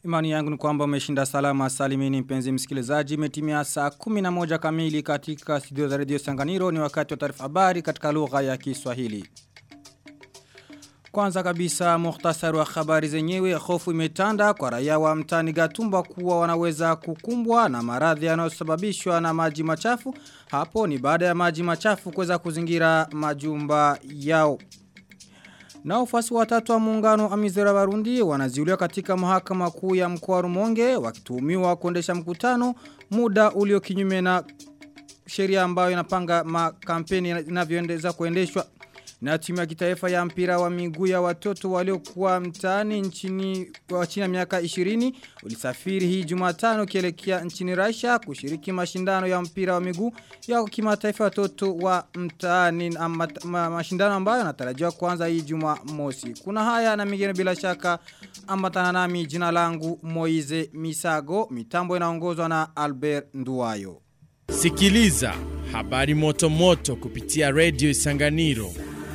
Imani yangu ni kwamba umeshinda salama salimini mpenzi msikilizaji imetimia saa 11 kamili katika studio za Radio Sanganiro ni wakati wa taarifa habari katika lugha ya Kiswahili. Kwanza kabisa muhtasari wa habari zenyewe hofu imetanda kwa raia wa mtani Gatumba kuwa wanaweza kukumbwa na maradhi yanayosababishwa na maji machafu. Hapo ni baada ya maji machafu kuweza kuzingira majumba yao. Na ufasi watatu wa muungano Amizera Barundi wanaziuliwa katika mahakama kuu ya mkoa Rumonge wakituhumiwa kuendesha mkutano muda ulio kinyume na sheria ambayo inapanga makampeni inavyoendeza kuendeshwa na timu ya kitaifa ya mpira wa miguu ya watoto waliokuwa mtaani nchini wa chini ya miaka 20 ulisafiri hii Jumatano kielekea nchini Russia kushiriki mashindano ya mpira wa miguu ya kimataifa watoto wa mtaani ma, ma, mashindano ambayo yanatarajiwa kuanza hii Jumamosi. Kuna haya na mengine bila shaka ambatana nami jina langu Moize Misago mitambo inaongozwa na Albert Nduwayo. Sikiliza habari moto moto kupitia Radio Isanganiro.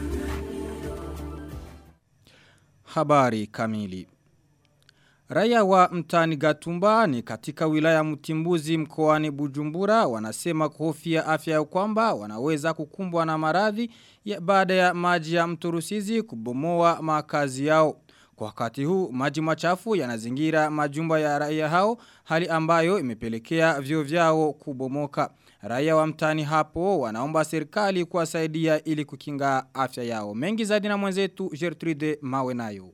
Habari kamili. Raia wa mtani Gatumba ni katika wilaya Mtimbuzi mkoani Bujumbura wanasema kuhofia afya ya kwamba wanaweza kukumbwa na maradhi baada ya maji ya mto Rusizi kubomoa makazi yao. Kwa wakati huu maji machafu yanazingira majumba ya raia hao hali ambayo imepelekea vyo vyao kubomoka. Raia wa mtani hapo wanaomba serikali kuwasaidia ili kukinga afya yao. Mengi zaidi na mwenzetu Gertrude Mawe nayo.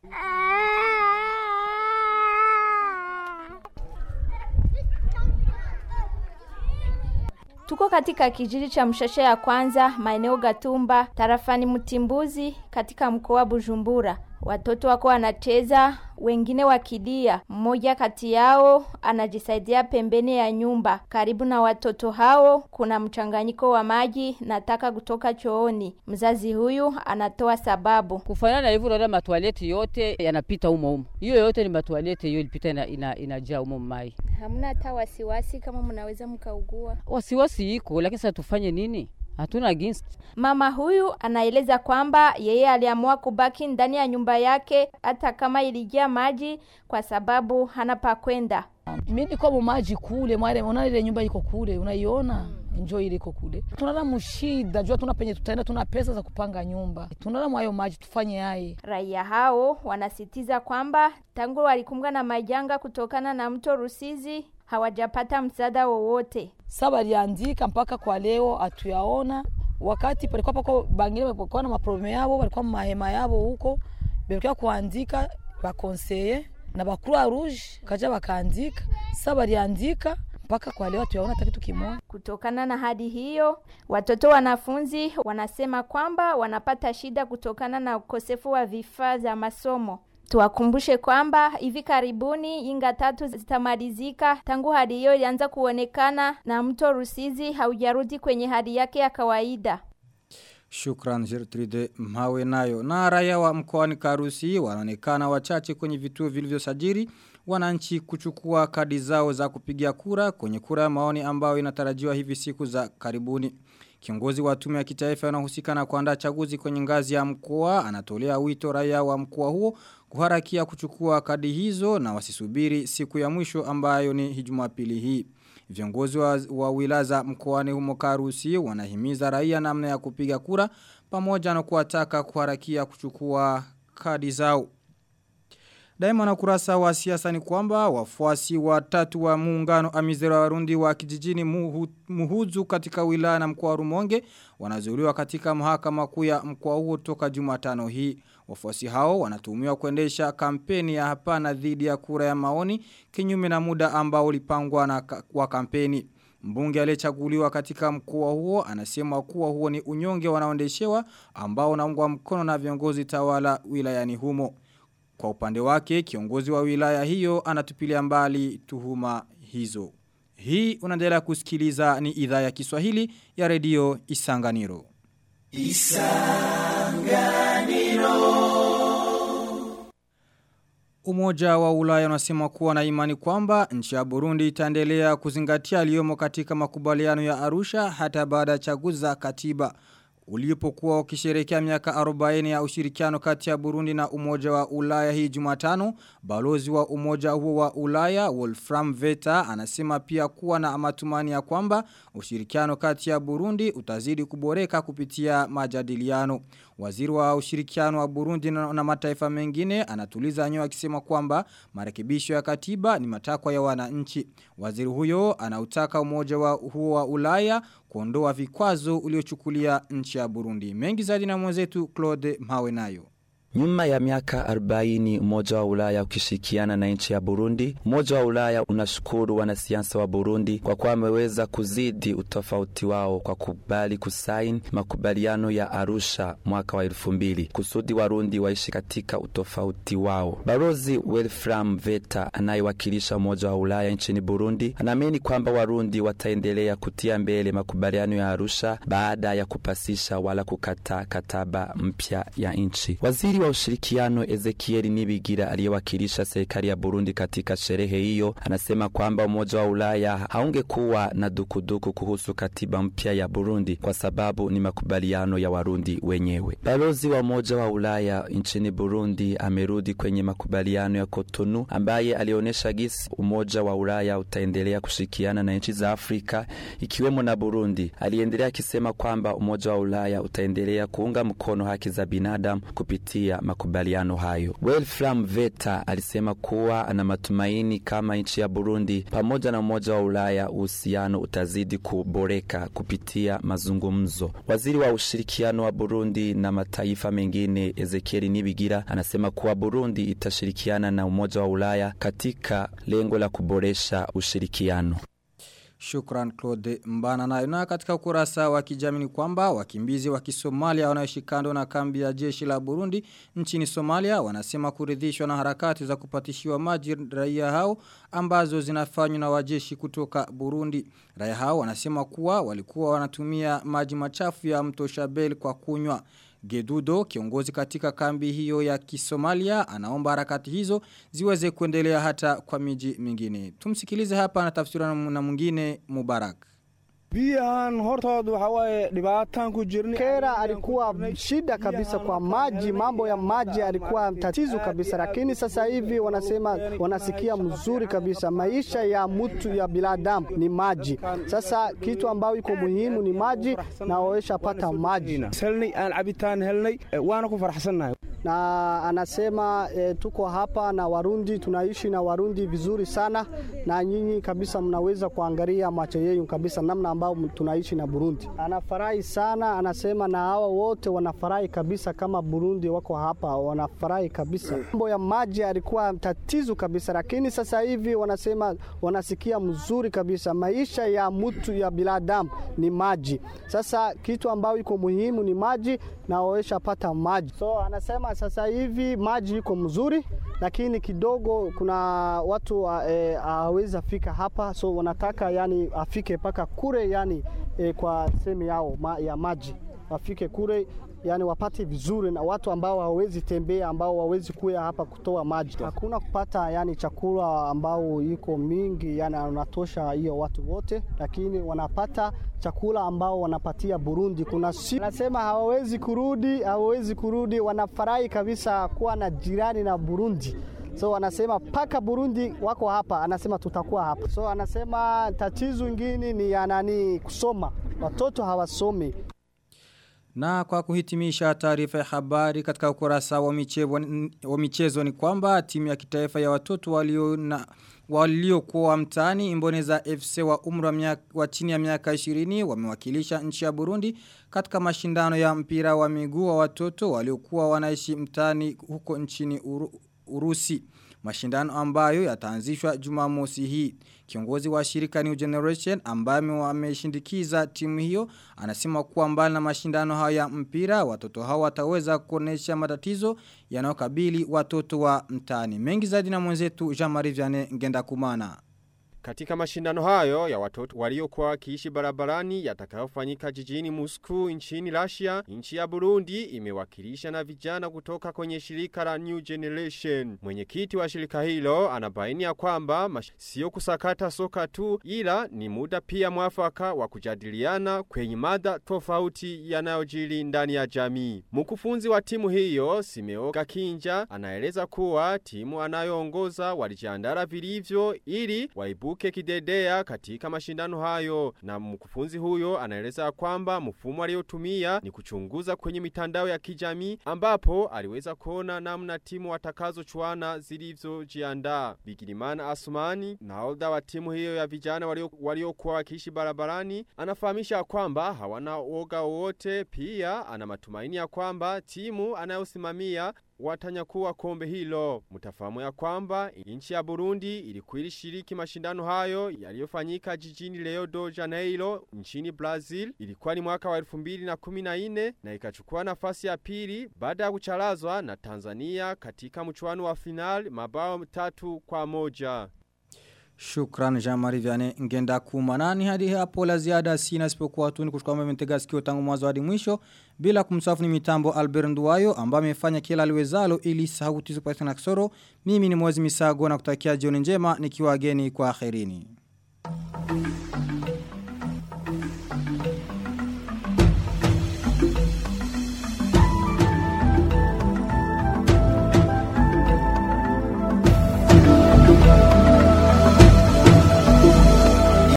Tuko katika kijiji cha mshasha ya kwanza maeneo Gatumba tarafani Mtimbuzi katika mkoa Bujumbura. Watoto wako wanacheza, wengine wakilia. Mmoja kati yao anajisaidia pembeni ya nyumba. Karibu na watoto hao kuna mchanganyiko wa maji na taka kutoka chooni. Mzazi huyu anatoa sababu. Kufanana na hivyo unaona matualeti yote yanapita humo humo. Hiyo yote ni matualeti hiyo ilipita ina, ina, inajaa humo mai. Hamna hata wasiwasi kama mnaweza mkaugua. Wasiwasi iko lakini sasa tufanye nini? Hatuna ginsi. Mama huyu anaeleza kwamba yeye aliamua kubaki ndani ya nyumba yake hata kama ilijaa maji kwa sababu hana pa kwenda. Mimi niko mu maji kule, mwale unaona ile nyumba iko kule, unaiona? Njoo ile iko kule. Tunala mshida, jua tuna penye tutaenda, tuna pesa za kupanga nyumba. Tunala mwayo maji tufanye yaye. Raia hao wanasitiza kwamba tangu walikumbwa na majanga kutokana na mto Rusizi hawajapata msaada wowote. Sasa waliandika mpaka kwa leo hatuyaona. Wakati palikuwa pako bangine walikuwa na maprobleme yao, walikuwa mahema yao huko, walikuwa kuandika bakonseye na bakuru rouge kaja bakaandika. Sasa waliandika mpaka kwa leo hatuyaona hata kitu kimoja. Kutokana na hadi hiyo, watoto wanafunzi wanasema kwamba wanapata shida kutokana na ukosefu wa vifaa vya masomo. Tuwakumbushe kwamba hivi karibuni inga tatu zitamalizika tangu hadi hiyo ilianza kuonekana na mto Rusizi haujarudi kwenye hadi yake ya kawaida. Shukran Gertrude Mawe nayo. Na raia wa mkoani Karusi wanaonekana wachache kwenye vituo vilivyosajili wananchi kuchukua kadi zao za kupigia kura kwenye kura ya maoni ambayo inatarajiwa hivi siku za karibuni. Kiongozi wa tume ya kitaifa anahusika na kuandaa chaguzi kwenye ngazi ya mkoa anatolea wito raia wa mkoa huo kuharakia kuchukua kadi hizo na wasisubiri siku ya mwisho ambayo ni Jumapili hii. Viongozi wa, wa wilaza mkoani humo Karusi wanahimiza raia namna ya kupiga kura pamoja na kuwataka kuharakia kuchukua kadi zao. Daima na kurasa wa siasa ni kwamba wafuasi watatu wa muungano amizera warundi wa kijijini muhu, muhuzu katika wilaya na mkoa Rumonge wanazuiliwa katika mahakama kuu ya mkoa huo toka Jumatano hii. Wafuasi hao wanatuhumiwa kuendesha kampeni ya hapana dhidi ya kura ya maoni kinyume na muda ambao ulipangwa na wa kampeni. Mbunge aliyechaguliwa katika mkoa huo anasema kuwa huo ni unyonge wanaoendeshewa ambao unaungwa mkono na viongozi tawala wilayani humo. Kwa upande wake kiongozi wa wilaya hiyo anatupilia mbali tuhuma hizo. Hii unaendelea kusikiliza ni idhaa ya Kiswahili ya redio Isanganiro. Isanganiro. Umoja wa Ulaya unasema kuwa na imani kwamba nchi ya Burundi itaendelea kuzingatia aliyomo katika makubaliano ya Arusha hata baada ya chaguzi za katiba. ulipokuwa ukisherehekea miaka 40 ya ushirikiano kati ya Burundi na Umoja wa Ulaya hii Jumatano, balozi wa Umoja huo wa Ulaya Wolfram Veta anasema pia kuwa na matumani ya kwamba ushirikiano kati ya Burundi utazidi kuboreka kupitia majadiliano. Waziri wa ushirikiano wa Burundi na, na mataifa mengine anatuliza nyoa akisema kwamba marekebisho ya katiba ni matakwa ya wananchi. Waziri huyo anautaka umoja wa huo wa Ulaya kuondoa vikwazo uliochukulia nchi ya Burundi. Mengi zaidi na mwenzetu Claude Mhawenayo. Nyuma ya miaka 40 Umoja wa Ulaya ukishirikiana na nchi ya Burundi, Umoja wa Ulaya unashukuru wanasiasa wa Burundi kwa kuwa wameweza kuzidi utofauti wao kwa kubali kusaini makubaliano ya Arusha mwaka wa elfu mbili kusudi Warundi waishi katika utofauti wao. Balozi Wolfram Veta anayewakilisha Umoja wa Ulaya nchini Burundi anaamini kwamba Warundi wataendelea kutia mbele makubaliano ya Arusha baada ya kupasisha wala kukataa kataba mpya ya nchi. Waziri wa ushirikiano Ezekieli Nibigira aliyewakilisha serikali ya Burundi katika sherehe hiyo anasema kwamba Umoja wa Ulaya haungekuwa na dukuduku kuhusu katiba mpya ya Burundi kwa sababu ni makubaliano ya Warundi wenyewe. Balozi wa Umoja wa Ulaya nchini Burundi amerudi kwenye makubaliano ya Cotonou ambaye alionyesha gisi Umoja wa Ulaya utaendelea kushirikiana na nchi za Afrika ikiwemo na Burundi. Aliendelea akisema kwamba Umoja wa Ulaya utaendelea kuunga mkono haki za binadamu kupitia makubaliano hayo. Wolfram Veta alisema kuwa ana matumaini kama nchi ya Burundi pamoja na Umoja wa Ulaya uhusiano utazidi kuboreka kupitia mazungumzo. Waziri wa ushirikiano wa Burundi na mataifa mengine Ezekieli Nibigira anasema kuwa Burundi itashirikiana na Umoja wa Ulaya katika lengo la kuboresha ushirikiano. Shukran Claude Mbana nayo na katika ukurasa wa kijamii ni kwamba wakimbizi wa Kisomalia wanaoishi kando na kambi ya jeshi la Burundi nchini Somalia wanasema kuridhishwa na harakati za kupatishiwa maji raia hao ambazo zinafanywa na wajeshi kutoka Burundi. Raia hao wanasema kuwa walikuwa wanatumia maji machafu ya mto Shabelle kwa kunywa. Gedudo, kiongozi katika kambi hiyo ya Kisomalia, anaomba harakati hizo ziweze kuendelea hata kwa miji mingine. Tumsikilize hapa na tafsira na mwingine Mubarak. biyahan hortooda waxa waaye dhibaataan ku jirnay Kera alikuwa shida kabisa kwa maji, mambo ya maji alikuwa tatizo kabisa, lakini sasa hivi wanasema wanasikia mzuri kabisa. Maisha ya mtu ya binadamu ni maji. Sasa kitu ambayo iko muhimu ni maji, na wawesha pata maji helnay aan cabitaan helnay eh, waana ku faraxsannahay na anasema e, tuko hapa na Warundi, tunaishi na Warundi vizuri sana, na nyinyi kabisa mnaweza kuangalia macho yenu kabisa namna ambao tunaishi na Burundi. Anafurahi sana, anasema na hawa wote wanafurahi kabisa, kama Burundi wako hapa wanafurahi kabisa. Mambo ya maji alikuwa tatizo kabisa, lakini sasa hivi wanasema wanasikia mzuri kabisa. Maisha ya mtu ya binadamu ni maji. Sasa kitu ambayo iko muhimu ni maji, na wawesha pata maji. So anasema sasa hivi maji iko mzuri, lakini kidogo kuna watu hawezi eh, fika hapa, so wanataka yani afike mpaka kure yani eh, kwa sehemu yao ma, ya maji wafike kure yani wapate vizuri, na watu ambao hawawezi tembea, ambao hawawezi kuya hapa kutoa maji. Hakuna kupata yani chakula ambao iko mingi, yani anatosha hiyo watu wote, lakini wanapata chakula ambao wanapatia Burundi. Kuna si nasema hawawezi kurudi, hawawezi kurudi, wanafurahi kabisa kuwa na jirani na Burundi. So anasema paka Burundi wako hapa, anasema tutakuwa hapa. So anasema tatizo ingine ni ya nani, kusoma, watoto hawasomi. Na kwa kuhitimisha taarifa ya habari katika ukurasa wa michezo, wa michezo ni kwamba timu ya kitaifa ya watoto walio na waliokuwa mtaani Imboneza FC wa umri wa, miaka, wa chini ya miaka 20 wamewakilisha nchi ya Burundi katika mashindano ya mpira wa miguu wa watoto waliokuwa wanaishi mtaani huko nchini Uru, Urusi. Mashindano ambayo yataanzishwa Jumamosi hii. Kiongozi wa shirika New Generation ambaye wameshindikiza timu hiyo anasema kuwa mbali na mashindano hayo ya mpira watoto hao wataweza kuonesha matatizo yanayokabili watoto wa mtaani. Mengi zaidi na mwenzetu Jean-Marie Vianney Ngenda Kumana. Katika mashindano hayo ya watoto waliokuwa wakiishi barabarani yatakayofanyika jijini Moscow nchini Russia, nchi ya Burundi imewakilisha na vijana kutoka kwenye shirika la New Generation. Mwenyekiti wa shirika hilo anabaini ya kwamba mash- sio kusakata soka tu ila ni muda pia mwafaka wa kujadiliana kwenye mada tofauti yanayojiri ndani ya jamii. Mkufunzi wa timu hiyo Simeo Gakinja anaeleza kuwa timu anayoongoza walijiandaa vilivyo ili waibuke kidedea katika mashindano hayo na mkufunzi huyo anaeleza kwamba mfumo aliotumia ni kuchunguza kwenye mitandao ya kijamii ambapo aliweza kuona namna timu watakazochuana zilivyojiandaa. Bigirimana Asumani nahodha wa timu hiyo ya vijana waliokuwa walio wakiishi barabarani anafahamisha kwamba hawana woga wowote pia ana matumaini ya kwamba timu anayosimamia watanyakuwa kombe hilo. Mtafahamu ya kwamba nchi ya Burundi ilikuwa ilishiriki mashindano hayo yaliyofanyika jijini Rio de Janeiro nchini Brazil. Ilikuwa ni mwaka wa 2014 na ikachukua nafasi ya pili baada ya kucharazwa na Tanzania katika mchuano wa final mabao tatu kwa moja. Shukran Jean-Marie Vianney ngenda kumanani hadi hapo la ziada sina isipokuwa tu ni kushukuru kwamba mmetega sikio tangu mwanzo hadi mwisho bila kumsafu ni mitambo Albert Nduwayo ambaye amefanya kila aliwezalo ili sauti zipate na kisoro mimi ni Mwezi Misago na kutakia jioni njema nikiwa geni kwa akhirini